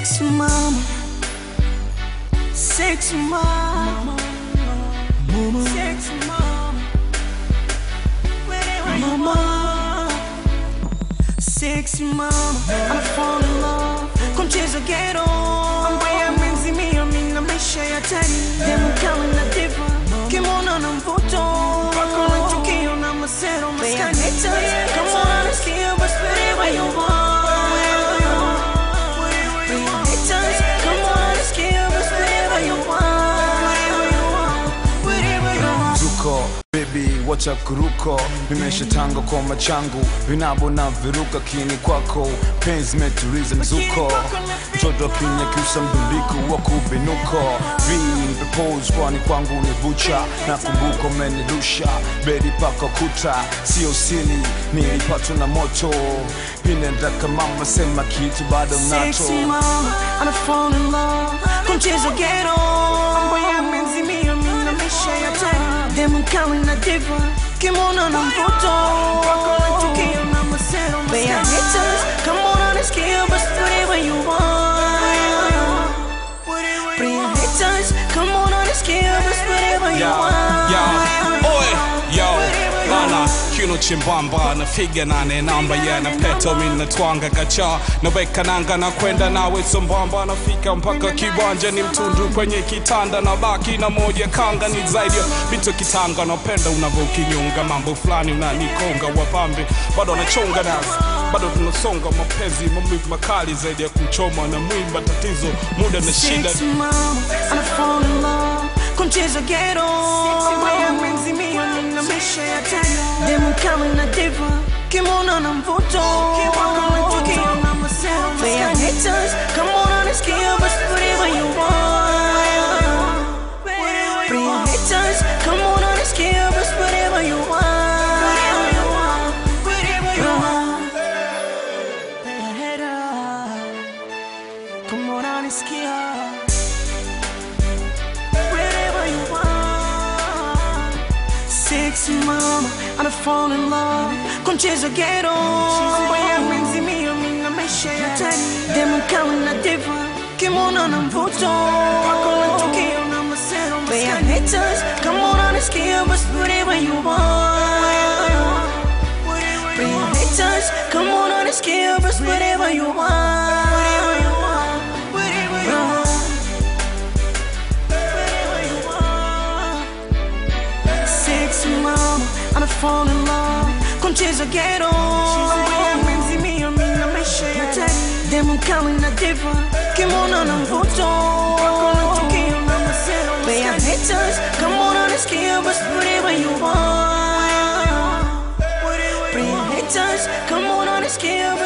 Sexy mama, sexy mama, mama, sexy mama, mama, sexy mama, I'm falling in love, kwa mchezo ghetto, ambaye amenzimia mimi na maisha ya tani, demu kama na diva, kimona na mvuto, wako na tukio na masero maskani, kama unanisikia basi wherever you are. Zuko baby wacha kuruko vimesha tanga kwa machangu vinabo na viruka kini kwako penzi metuliza mzuko mtoto akinyakyusa mdundiko wa kubinuko vimpe pose kwani kwangu ni bucha na kumbuko menirusha bedi paka kuta sio sili nilipatwa na moto inendaka mama sema kitu bado nacho Sexy mama, I'm falling in love Kwa mchezo ghetto Ambaye amenzimia mimi na maisha ya tani Demu kali na diva Kimona na mvuto Wako na tukio na masero maskani haters, come on unasikia basi whatever you want Bring haters, come on unasikia basi whatever you Yo, want yo, oi, yo, lala kiuno chembamba nafiga nane namba yana peto mina twanga kacha naweka nanga na kwenda nawe sambamba nafika mpaka kiwanja ni mtundu kwenye kitanda na baki na moja kanga ni zaidi ya vitu kitanga napenda unavyokinyunga mambo fulani unanikonga wapambe bado anachonga nazi bado tunasonga mapenzi maumivu makali zaidi ya kuchoma na mwimba tatizo muda na shida Sexy mama, I'm falling in love Kwa mchezo ghetto Ambaye amenzimia mimi na maisha ya tani Demu kali na diva Kimona na mvuto Wako na tukio na masero maskani haters, come on unasikia basi whatever you want Bring haters, come on unasikia basi whatever you want Come on unasikia wherever you want. Sexy mama, I'm falling in love. Kwa mchezo ghetto, ambaye amenzimia mimi na maisha ya tani. Demu kali na diva, kimona na mvuto, wako na tukio na masero maskani. haters, come on unasikia basi whatever you want. Bring haters, come on unasikia basi whatever you want. Sexy mama, I'm falling in love Kwa mchezo ghetto Ambaye amenzimia mimi na maisha ya tani Demu kali na diva Kimona na mvuto Wako na tukio na masero maskani haters, come on unasikia basi whatever you want Bring haters, come on unasikia